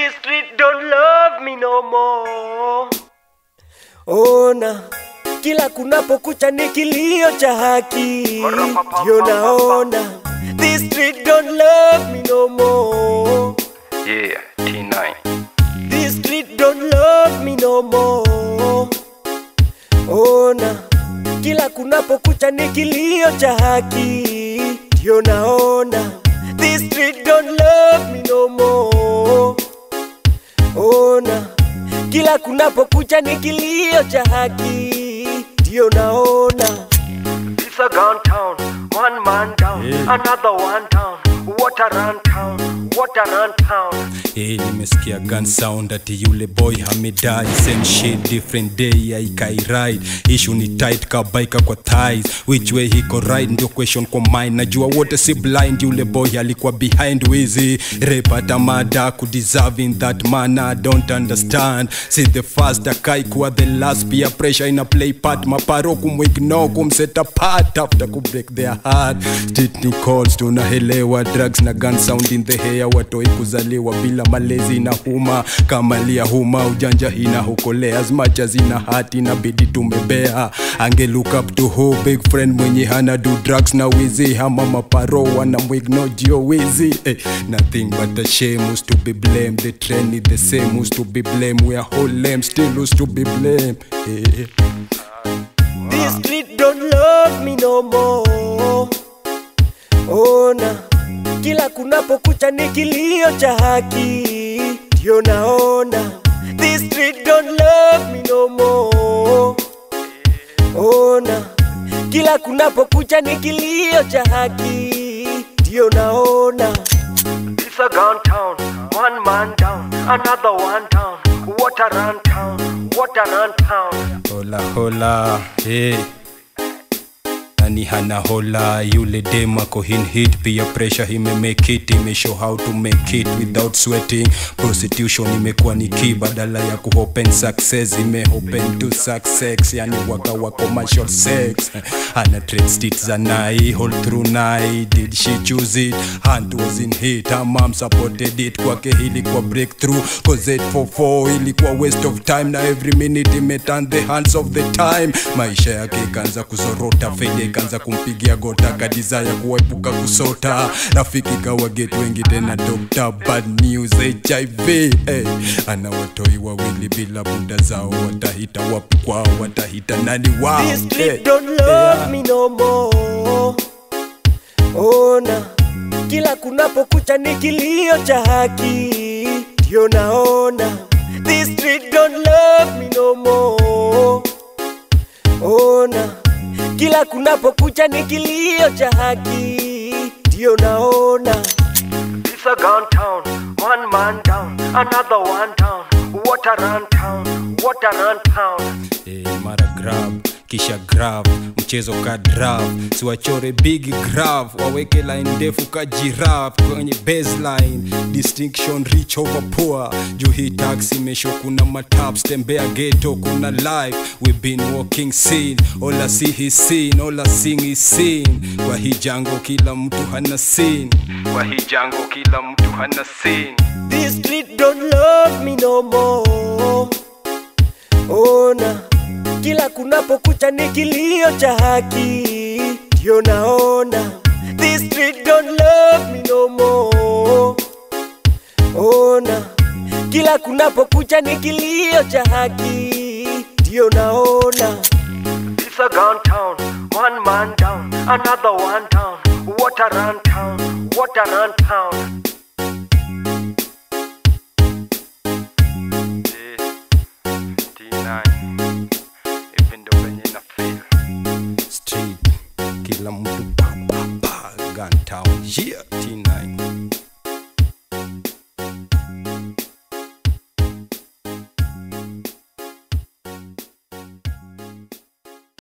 This street don't love me no more. Ona kila kunapokucha ni kilio cha haki, ndio naona this street don't love me no more. Yeah, T9. This street don't love me no more. Ona kila kunapokucha ni kilio cha haki, ndio naona this street don't love me no more. Ona kila kunapokucha ni kilio cha haki, ndio naona It's a gun town, one man down, another one down. What a run town, what a run town. Hey, nimesikia gun sound ati yule boy hamedai same shit different day aikai ride issue ni tight kabaika kwa thighs which way hiko right ndio question kwa mind najua wote si blind yule boy alikuwa behind wizi rape hata mada kudeserve in that manner I don't understand see the first akai kuwa the last pia pressure ina play part maparo kumuignore kumset apart after kubreak their heart street ni calls tunahelewa drugs na gun sound in the hair watoi kuzaliwa bila malezi na huma kama lia huma ujanja hina hukolea as much as ina hati inabidi tumebea ange look up to who big friend mwenye hana do drugs na wizi hama maparo wanamwigno jio wizi eh, nothing but a shame who's to be blamed the trend is the same who's to be blamed we are whole lame still who's to be blamed eh. This street don't love me no more. Ona kila kunapokucha ni kilio cha haki, ndio naona this street don't love me no more. Ona kila kunapokucha ni kilio cha haki, ndio naona It's a gun town, one man down, another one down. What a run town, what a run town. hola hola hey. nani hana hola yule dem ako hin hit pia pressure imemake it imeshow how to make it without sweating prostitution imekuwa ni key badala ya kuopen success imeopen to success yani waka wa commercial sex ana trade stit za nai hold through nai did she choose it hand was in hit her mom supported it kwake ilikuwa breakthrough cause 844 ilikuwa waste of time na every minute imeturn the hands of the time maisha yake ikaanza kuzorota failure ikaanza kumpigia gota kadizaya kuepuka kusota rafiki kawa get wengi tena doctor bad news hiv hey. ana watoi wawili bila buda zao watahita wapi kwao watahita nani wao This street hey. don't love me no more. Ona kila kunapokucha ni kilio cha haki, ndio naona this street don't love me no more. Ona kila kunapokucha ni kilio cha haki, ndio naona It's a gun town, one man down, another one down. What a run town, what a run town. Eh, mara grab kisha grab mchezo ka draft siwachore big graph waweke line ndefu ka giraffe kwenye baseline distinction rich over poor juu hii tax imesho kuna mataps tembea ghetto kuna life we been walking scene all I see is seen all I sing is seen kwa hii jango kila mtu hana scene kwa hii jango kila mtu hana scene This street don't love me no more. Ona kila kunapokucha ni kilio cha haki, ndio naona this street don't love me no more. Ona kila kunapokucha ni kilio cha haki, ndio naona It's a gun town, one man down, another one down. What a run town, what a run town. street kila mtu pa, pa, pa, gun town yeah, t9